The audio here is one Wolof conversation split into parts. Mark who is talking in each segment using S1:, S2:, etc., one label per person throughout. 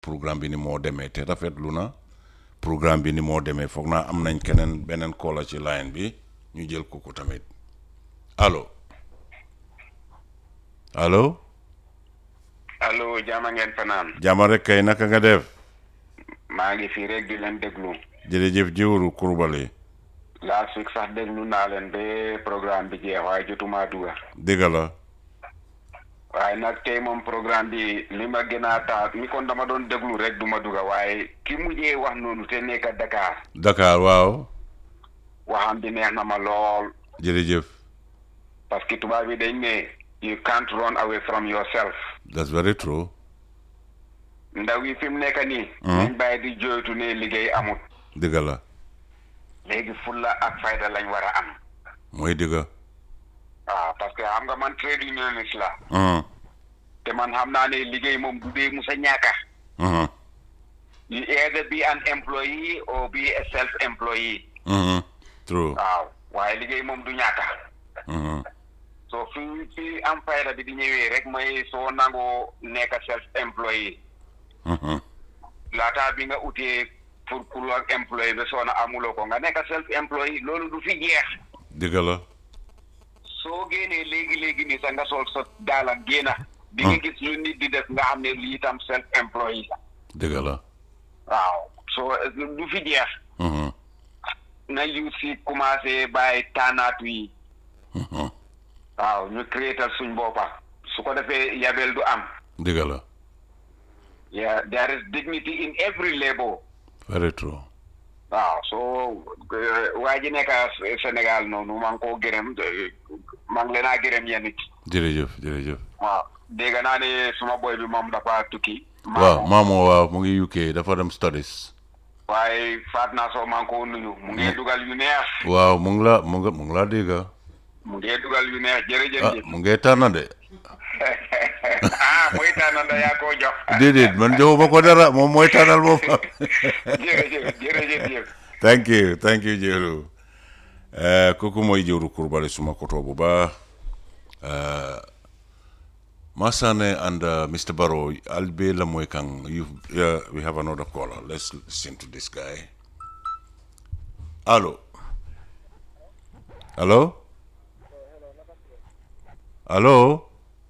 S1: programme bi ni moo demee te rafetlu na programme bi ni moo demee foog naa am nañ keneen beneen koola ci line bi ñu jël ko ko tamit allo allo
S2: allo jaama ngeen fanaan
S1: jàmm rek kay naka nga def
S2: maa ngi fii rek di leen déglu
S1: jërëjëf jiwru kurbali
S2: last week sax déglu naa leen ba programme bi jeex waaye jotuma duga
S1: dëgg la
S2: waaye nag tey moom programme bi li ma gën a taat mi kon dama doon déglu rek du ma duga waaye ki mujjee wax noonu te nekk Dakar
S1: Dakar waaw
S2: waxam bi neex na ma lool
S1: jërëjëf
S2: parce que tubaab yi dañ ne you can't run away from yourself
S1: that's very true
S2: ndaw yi fi mu nekk nii nañ bàyyi di jooytu ne liggéey amut
S1: dëgg la
S2: léegi fulla ak fayda lañ war a am
S1: mooy dëgg
S2: waaw parce que xam nga man trade unionist la
S1: mhm
S2: te man xam naa ne liggéey moom du dee musa ñàkka
S1: mhm
S2: you either be an employee or be a self employee
S1: mhm true
S2: waaw waaye liggéey moom du ñàkka
S1: mhm
S2: so fi fi am fayda bi di ñëwee rek mooy soo nangoo nekk self employee
S1: mhm
S2: laataa bi nga utee pour pour ak employé ba soo na amuloo ko nga nekk self employee loolu du fi jeex
S1: dëgg la
S2: soo génnee léegi léegi nii sax nga sol sa daala génna di nga gis lu nit di def nga xam ne lii tam self employee la
S1: dëgg la
S2: waaw soo du fi jeex
S1: mhm
S2: na yu si commencé bàyyi taanaatu yi
S1: mhm
S2: waaw ñu créétal suñ boppa su ko defee yabel du am
S1: dëgg la
S2: yeah there is dignity in every labor
S1: very true
S2: waaw soo waa ji nekk Sénégal noonu maa ngi koo gërëm maa ngi leen a gërëm yéen it
S1: jërëjëf jërëjëf
S2: waaw dégg naa ne suma boy bi moom dafa tukki
S1: waaw maamoo waaw mu ngi UK dafa dem studies
S2: waaye faat naa soo maa ngi koo nuyu mu ngi dugal yu neex
S1: waaw mu ngi la mu ngi mu ngi laa dégg
S2: mu ngi dugal yu neex jërëjëf
S1: ah mu ngi tànn de
S2: ah mooy tànn da yaa koo jox
S1: déedéet man joxuma ko dara moom mooy tànnal boppam
S2: jërëjëf jërëjëf jëf
S1: thank you thank you jëru kooku mooy jëru kurbali suma koto bu baax Masane and uh, Mr. Barrow, I'll be Lamoy Kang. You, uh, we have another caller. Let's listen to this guy. Hello. Hello. Hello.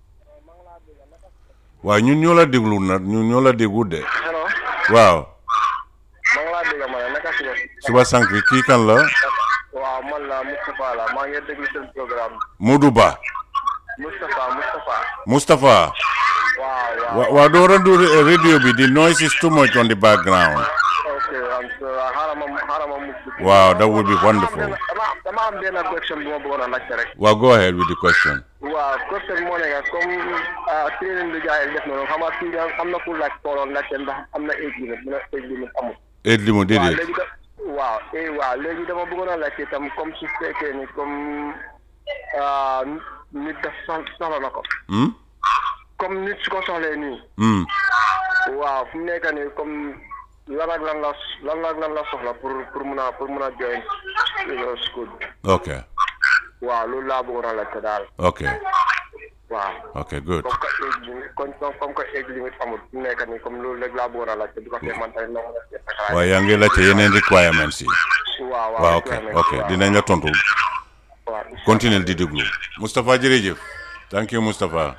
S1: waaw ñun ñoo la déglu nag ñun ñoo la déglu de.
S3: hello
S1: waaw.
S3: maa ngi laa dégg ma ne naka suba
S1: suba sànq kii kan la.
S3: waaw man la Moustapha la maa ngi déglu seen programme
S1: Modou Ba.
S3: Moustapha Moustapha
S1: Mustapha.
S3: waaw waaw
S1: wa waaw doo randu radio bi the noise is too much on the background.
S3: ok am xaaral ma xaaral ma mucc
S1: Wow, that would be wonderful.
S3: dama dama am benn question bu ma bëggoon a laajte rek
S1: Well, go ahead with the question.
S3: waaw question moo nekk comme training bi gars yi def noonu xam nga fii da am na ku laaj tooloon laajte ndax am na age limit mu ne age limit amul
S1: Eight limo
S3: waaw
S1: déedéet.
S3: léegi da waaw eh waaw léegi dama bëggoon a laajte itam comme su fekkee ni comme ah, nit daf sox- soxla na ko
S1: Hmm?
S3: comme nit su ko soxlee nii
S1: Hmm.
S3: waaw fu mu nekk nii comme lan ak lan la lan ak lan la soxla pour pour mun a pour mun a join uh, school bi
S1: Okay.
S3: waaw loolu laa bëggoon a laajte daal
S1: Okay.
S3: waaw
S1: Okay, good.
S3: comme que age limit comme comme que age limit amul fu mu nekk nii comme loolu rek laa bëggoon a laajte bu ko defee man tamit ma mën a seet sa xalaat.
S1: waaye yaa ngi laajte yeneen requirements yi.
S3: waaw
S1: waaw ok ok dinañ la tontu.
S3: waaw
S1: Continue di déglu. Moustapha jërëjëf. Thank you Moustapha.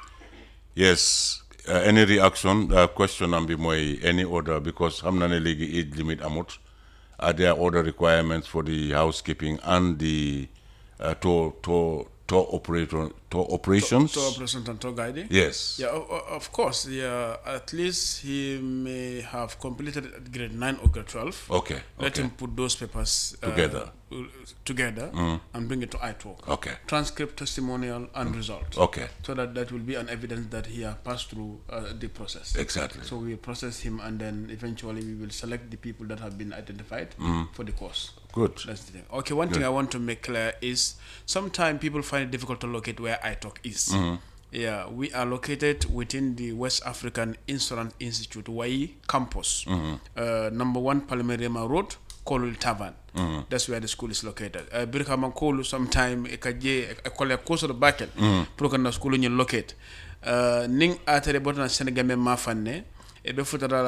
S1: Yes. Uh, any reaction uh, question am bi mooy any order because xam na ne léegi age limit amut. Are there other requirements for the housekeeping and the uh, tour tour tour operator tour operations?
S4: to operations and tour guiding.
S1: Yes.
S4: Yeah, of, of course. Yeah, at least he may have completed grade nine or grade twelve.
S1: Okay.
S4: Let
S1: okay.
S4: him put those papers uh,
S1: Together.
S4: uh, together and bring it to iTalk.
S1: Okay.
S4: Transcript, testimonial, and result.
S1: Okay.
S4: So that that will be an evidence that he has passed through uh, the process.
S1: Exactly.
S4: So we process him, and then eventually we will select the people that have been identified for the course.
S1: Good.
S4: That's the thing. Okay, one thing I want to make clear is sometimes people find it difficult to locate where iTalk is. Yeah, we are located within the West African Insurance Institute, WAI campus. Uh, number one, Palmerema Road, Kolul Tavern. That's where the school is located. Uh, Birkama Kolu sometime ekaje ekole koso do bakel. Pour que na school ñu locate. Uh, ning atere botana Sénégal ma fanne e be futata